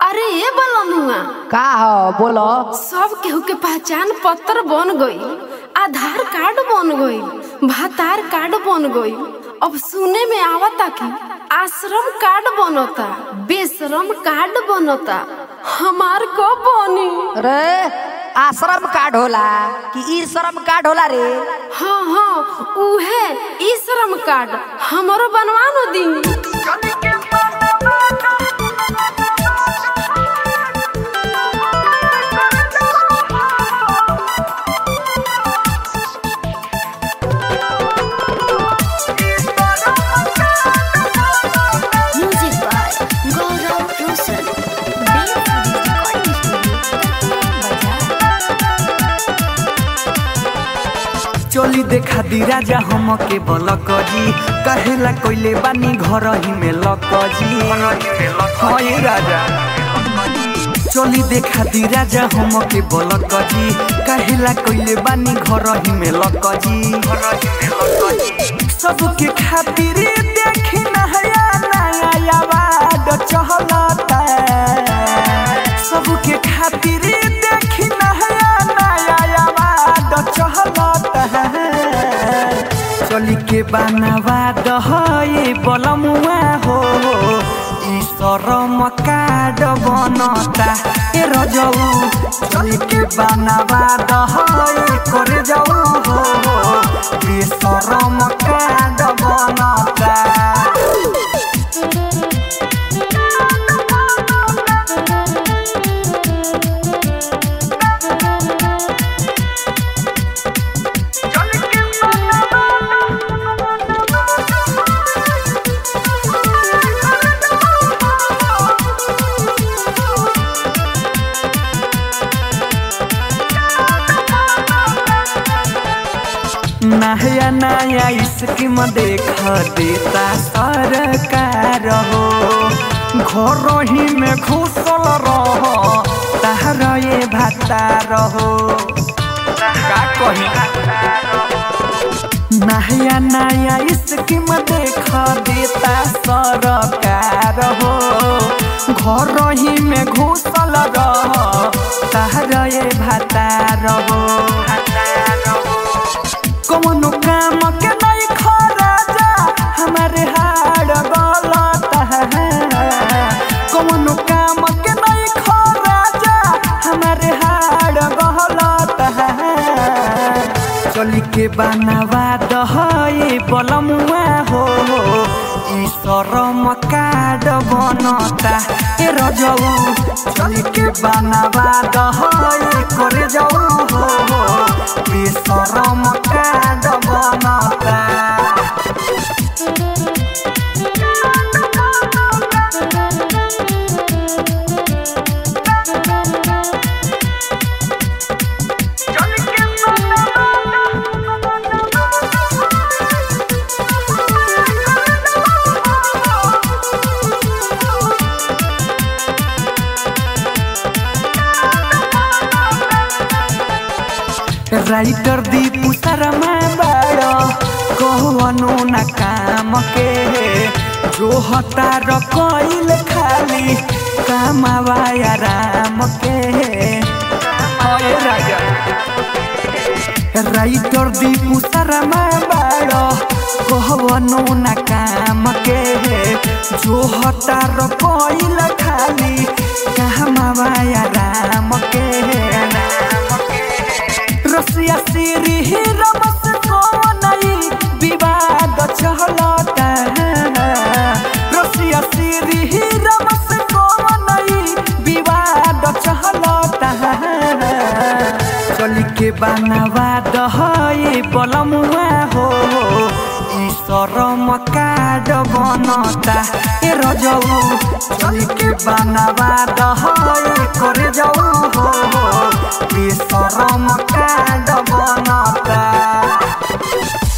अरे ए बलमुआ का हो बोलो सब केहू के पहचान पत्र बन गई आधार कार्ड बन गई भातार कार्ड बन गई अब सुने में आवता कि आश्रम कार्ड बनता बेश्रम कार्ड बनता हमार कब बनी रे आश्रम कार्ड होला कि ई श्रम कार्ड होला रे हाँ हाँ उहे ई श्रम कार्ड हमरो बनवा know the Music by Gaurav Rosal. Based on his recording studio, Bazaar. चोली देखा दी राजा हम के बलकजी कहेला कोइले बानी घर ही में लकजी हाय राजा चोली देखा दी राजा हम के बलकजी कहेला कोइले बानी घर ही में लकजी सबके खातिर देखी नया नया आवाज चहलता सबके खातिर देखी नया नया आवाज चहलता चली के बनावा दहे बलमुआ हो ई शरम कार्ड बनता ए रजऊ चली के बनावा दहे करे जाऊ हो ई शरम कार्ड बनता नया नया स्कीम देख देता सरकार हो घर ही में घुसल रह तार ये भाता रहो का कही नया नया स्कीम देख देता सरकार हो घर ही में घुसल रह तार ये भाता रहो कौनो काम के नहीं खराजा हमारे हाड़ गलत है कौनो काम के नहीं खराजा हमारे हाड़ गलत है चली के बनावा दहे बलमुआ हो ई शरम कार्ड बनता ए रजऊ चली के बनावा दहे करे जाऊ हो ई शरम कार्ड बनता राइटर दीपू शर्मा बाड़ो कहवनो न काम के जो हतार कइल खाली कामावा राम के हाय राजा राइटर दीपू शर्मा बाड़ो कहवनो न काम के जो हतार कइल खाली कामावा राम के रसिया सिरी ही रमस को नहीं विवाद चहलता रसिया सिरी ही रमस को नहीं विवाद चहलता चली के बनावा दहे बलमुआ हो ई शरम कार्ड बनता ए रजऊ चली के बनावा दहे करे जाऊ हो ई शरम कार्ड बनता